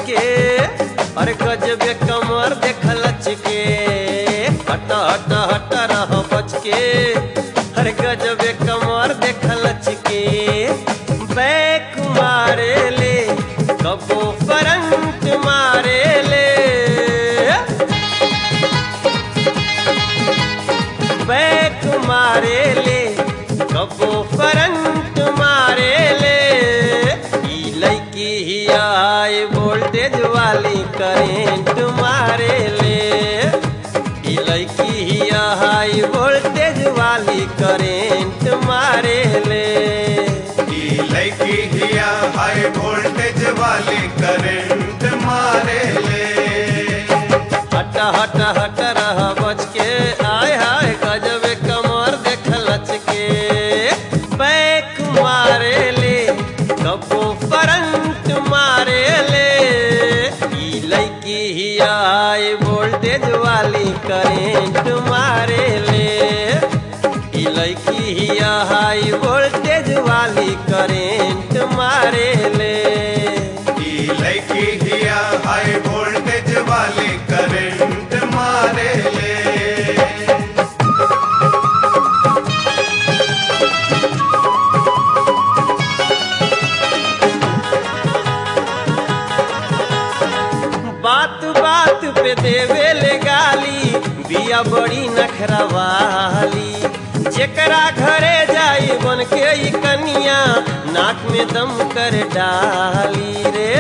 के अरे गजबे कमर देख लच के हट हट हट रह बच के अरे गजबे कमर देख लच के बैक मारे ले कबो करंट मारे ले बैक मारे ले कबो करंट मारे ले ई लड़की ही हाई वोल्टेज वाली करेंट मारे ले ई लड़की ही हाई वोल्टेज वाली करेंट मारे ले ई लड़की हिया हाई वोल्टेज वाली करंट मारे ले हट हट हट रह बच के आय हाय गजबे कमर देख लच के बैक मारे ले कबो करंट मारे ले ई लड़की ही हाई वोल्टेज वाली करेंट मारे ले ई लड़की ही हाई वोल्टेज वाली करेंट मारे ले ई लड़की हिया हाई वोल्टेज वाली करंट मारे ले बात बात पे देवे ले गाली बिया बड़ी नखरवाली जेकरा घरे जाई बन के ई कनिया नाक में दम कर डाली रे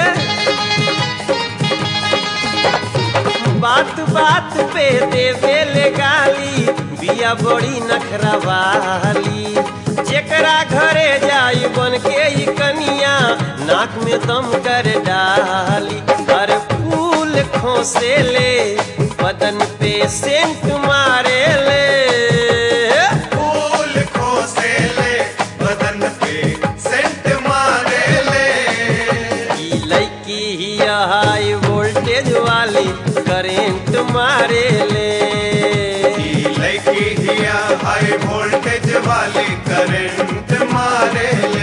बात बात पे देवे ले गाली बिया बड़ी नखरवाली जेकरा घरे जाई बन के ई कनिया नाक में दम कर डाली हर फूल खोसे ले बदन पे सेंट मारे ले फूल खोसे ले बदन पे सेंट मारे ले ई लड़की ही हाई वोल्टेज वाली करेंट मारे ले ई लड़की हिया हाई वोल्टेज वाली करंट मारे ले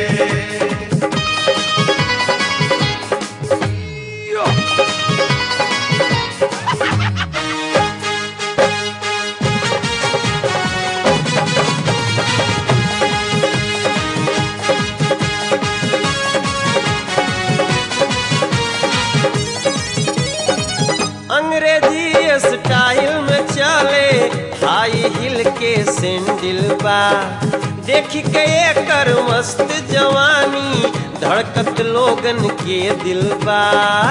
अंग्रेजी स्टाइल में चले हाई हिल के सैंडल बा देख के एकर मस्त जवानी धड़कत लोगन के दिल बा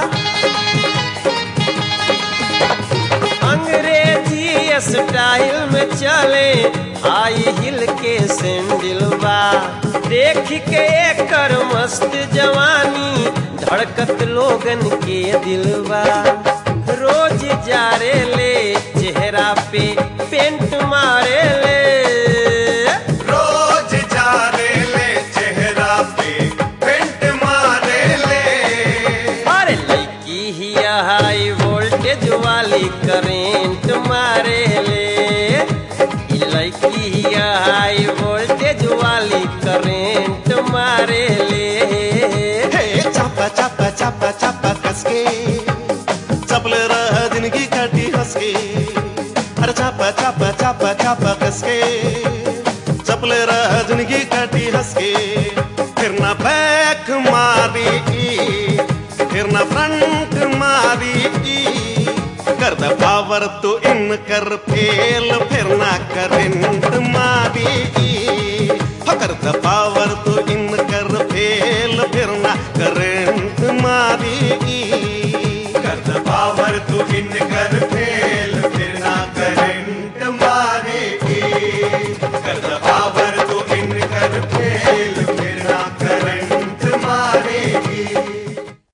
अंग्रेजी स्टाइल में चले हाई हिल के सैंडल बा देख के एकर मस्त जवानी धड़कत लोगन के दिलवा रोज जारे ले चेहरा पे पेंट मारे ले रोज जा रे ले चेहरा पे पेंट मारे ले अरे लड़की ही हाई वोल्टेज वाली करेंट मारे ले ई लड़की ही हाई वोल्टेज वाली करेंट मारे ले हे चापा चापा चापा चापा कसके चपल रह जिंदगी काटी हंसके अरे चापा चापा चापा चापा कसके चपल रह जिंदगी काटी हंसके फिर ना बैक मारी फिर ना फ्रंट मारी कर द पावर तो इन कर फेल फिर ना करंट मारी हो कर द पावर तो इन कर फेल फिर ना करंट मारी कर द पावर तू इन कर